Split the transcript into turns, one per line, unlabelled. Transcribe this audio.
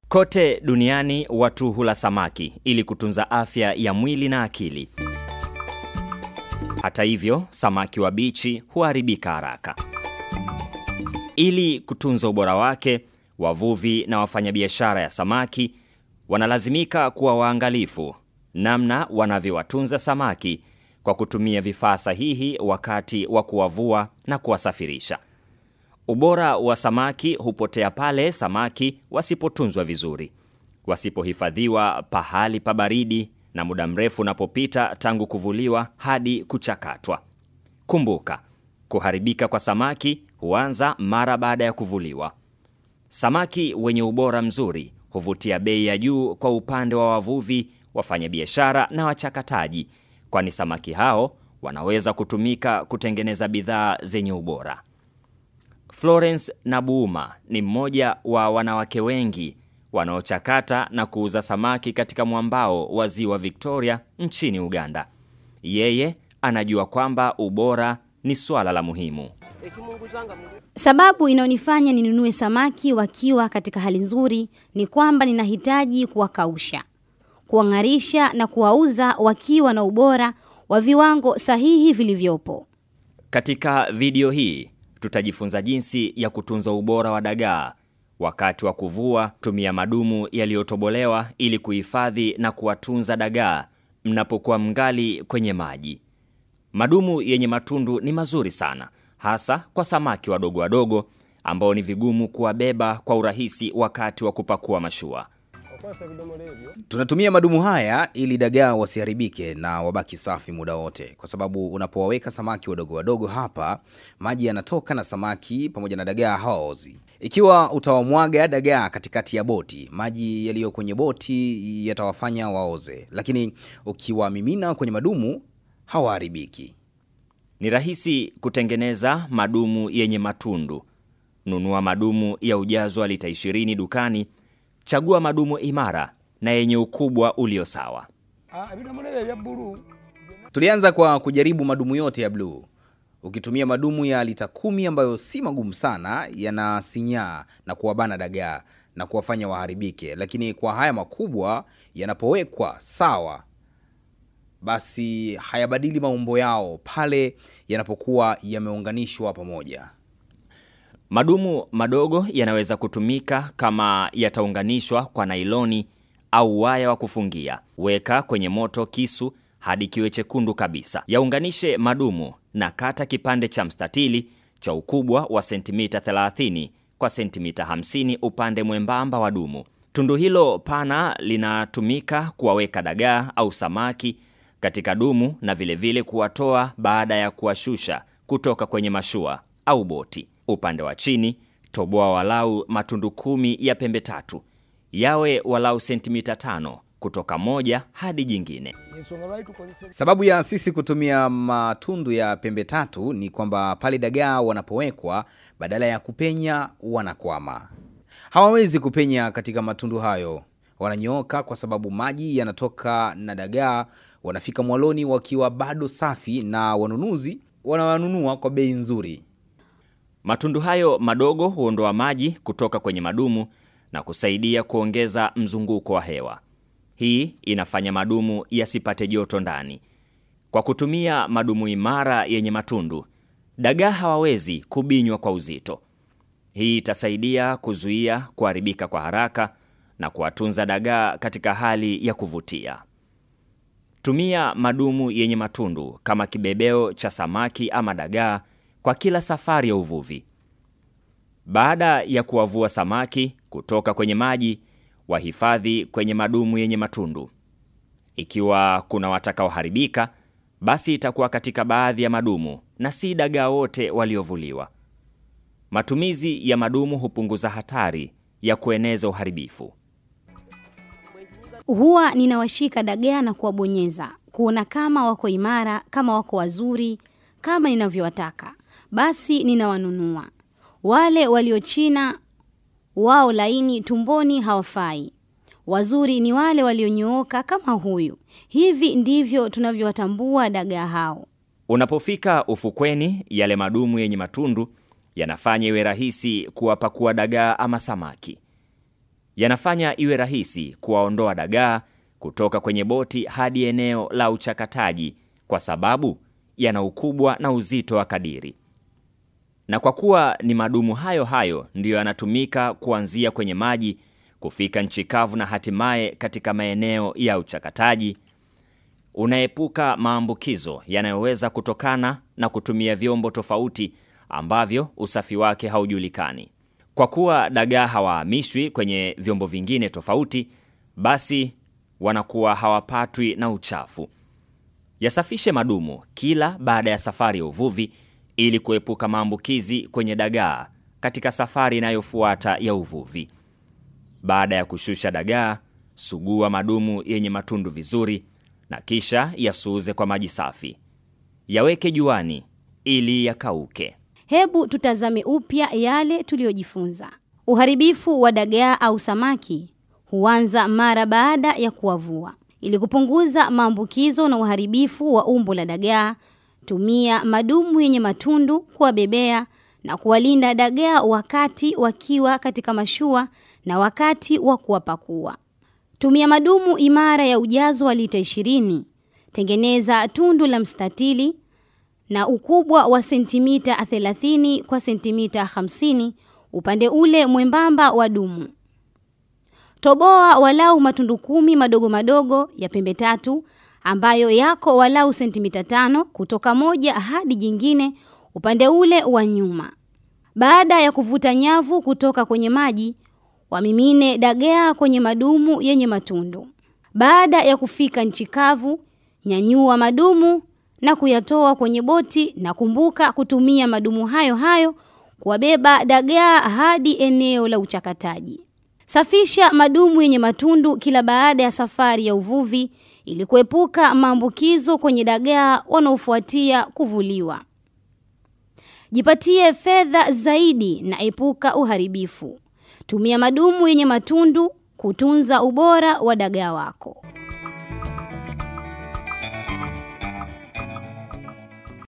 Kote duniani watu hula samaki ili kutunza afya ya mwili na akili. Hata hivyo, samaki wabichi huharibika haraka. Ili kutunza ubora wake, wavuvi na wafanyabiashara ya samaki wanalazimika kuwa waangalifu namna wanavyowatunza samaki kwa kutumia vifaa sahihi wakati wa kuwavua na kuwasafirisha. Ubora wa samaki hupotea pale samaki wasipotunzwa vizuri, wasipohifadhiwa pahali pa baridi na muda mrefu unapopita tangu kuvuliwa hadi kuchakatwa. Kumbuka, kuharibika kwa samaki huanza mara baada ya kuvuliwa. Samaki wenye ubora mzuri huvutia bei ya juu kwa upande wa wavuvi, wafanyabiashara na wachakataji, kwani samaki hao wanaweza kutumika kutengeneza bidhaa zenye ubora. Florence Nabuuma ni mmoja wa wanawake wengi wanaochakata na kuuza samaki katika mwambao wa Ziwa Victoria nchini Uganda. Yeye anajua kwamba ubora ni swala la muhimu.
Sababu inayonifanya ninunue samaki wakiwa katika hali nzuri ni kwamba ninahitaji kuwakausha, kuwang'arisha na kuwauza wakiwa na ubora wa viwango sahihi vilivyopo.
Katika video hii tutajifunza jinsi ya kutunza ubora wa dagaa. Wakati wa kuvua, tumia madumu yaliyotobolewa ili kuhifadhi na kuwatunza dagaa mnapokuwa mngali kwenye maji. Madumu yenye matundu ni mazuri sana, hasa kwa samaki wadogo wadogo ambao ni vigumu kuwabeba kwa urahisi wakati wa kupakua mashua.
Tunatumia madumu haya ili dagaa wasiharibike na wabaki safi muda wote, kwa sababu unapowaweka samaki wadogo wadogo hapa, maji yanatoka na samaki pamoja na dagaa hawaozi. Ikiwa utawamwaga dagaa katikati ya boti, maji yaliyo kwenye boti yatawafanya waoze, lakini ukiwamimina kwenye madumu hawaharibiki.
Ni rahisi kutengeneza madumu yenye matundu. Nunua madumu ya ujazo wa lita 20 dukani. Chagua madumu imara na yenye ukubwa ulio sawa.
Tulianza kwa kujaribu madumu yote ya bluu. Ukitumia madumu ya lita kumi ambayo si magumu sana, yanasinyaa na kuwabana dagaa na kuwafanya waharibike, lakini kwa haya makubwa yanapowekwa sawa, basi hayabadili maumbo yao pale yanapokuwa yameunganishwa pamoja.
Madumu madogo yanaweza kutumika kama yataunganishwa kwa nailoni au waya wa kufungia. Weka kwenye moto kisu hadi kiwe chekundu kabisa. Yaunganishe madumu na kata kipande cha mstatili cha ukubwa wa sentimita 30 kwa sentimita 50 upande mwembamba wa dumu. Tundu hilo pana linatumika kuwaweka dagaa au samaki katika dumu na vilevile kuwatoa baada ya kuwashusha kutoka kwenye mashua au boti. Upande wa chini toboa walau matundu kumi ya pembe tatu, yawe walau sentimita tano kutoka moja hadi jingine.
Sababu ya sisi kutumia matundu ya pembe tatu ni kwamba pale dagaa wanapowekwa, badala ya kupenya, wanakwama. Hawawezi kupenya katika matundu hayo, wananyooka kwa sababu maji yanatoka na dagaa wanafika mwaloni wakiwa bado safi, na wanunuzi wanawanunua kwa bei nzuri.
Matundu hayo madogo huondoa maji kutoka kwenye madumu na kusaidia kuongeza mzunguko wa hewa. Hii inafanya madumu yasipate joto ndani. Kwa kutumia madumu imara yenye matundu, dagaa hawawezi kubinywa kwa uzito. Hii itasaidia kuzuia kuharibika kwa haraka na kuwatunza dagaa katika hali ya kuvutia. Tumia madumu yenye matundu kama kibebeo cha samaki ama dagaa kwa kila safari ya uvuvi. Baada ya kuwavua samaki kutoka kwenye maji, wahifadhi kwenye madumu yenye matundu. Ikiwa kuna watakaoharibika, basi itakuwa katika baadhi ya madumu na si dagaa wote waliovuliwa. Matumizi ya madumu hupunguza hatari ya kueneza uharibifu.
Huwa ninawashika dagaa na kuwabonyeza kuona kama wako imara, kama wako wazuri, kama ninavyowataka, basi ninawanunua. Wale waliochina wao laini tumboni hawafai. Wazuri ni wale walionyooka kama huyu. Hivi ndivyo tunavyowatambua dagaa hao.
Unapofika ufukweni, yale madumu yenye matundu yanafanya iwe rahisi kuwapakua dagaa ama samaki. yanafanya iwe rahisi kuwaondoa dagaa kutoka kwenye boti hadi eneo la uchakataji kwa sababu yana ukubwa na uzito wa kadiri. Na kwa kuwa ni madumu hayo hayo ndiyo yanatumika kuanzia kwenye maji kufika nchi kavu na hatimaye katika maeneo ya uchakataji, unaepuka maambukizo yanayoweza kutokana na kutumia vyombo tofauti ambavyo usafi wake haujulikani. Kwa kuwa dagaa hawahamishwi kwenye vyombo vingine tofauti, basi wanakuwa hawapatwi na uchafu. Yasafishe madumu kila baada ya safari ya uvuvi ili kuepuka maambukizi kwenye dagaa katika safari inayofuata ya uvuvi. Baada ya kushusha dagaa, sugua madumu yenye matundu vizuri na kisha yasuuze kwa maji safi. Yaweke juani ili yakauke.
Hebu tutazame upya yale tuliyojifunza. Uharibifu wa dagaa au samaki huanza mara baada ya kuwavua. Ili kupunguza maambukizo na uharibifu wa umbo la dagaa, tumia madumu yenye matundu kuwabebea na kuwalinda dagaa wakati wakiwa katika mashua na wakati wa kuwapakua. Tumia madumu imara ya ujazo wa lita 20. Tengeneza tundu la mstatili na ukubwa wa sentimita 30 kwa sentimita 50 upande ule mwembamba wa dumu. Toboa walau matundu kumi madogo madogo ya pembe tatu ambayo yako walau sentimita tano kutoka moja hadi jingine upande ule wa nyuma. Baada ya kuvuta nyavu kutoka kwenye maji, wamimine dagaa kwenye madumu yenye matundu. Baada ya kufika nchi kavu, nyanyua madumu na kuyatoa kwenye boti na kumbuka kutumia madumu hayo hayo kuwabeba dagaa hadi eneo la uchakataji. Safisha madumu yenye matundu kila baada ya safari ya uvuvi ili kuepuka maambukizo kwenye dagaa wanaofuatia kuvuliwa. Jipatie fedha zaidi na epuka uharibifu. Tumia madumu yenye matundu kutunza ubora wa dagaa wako.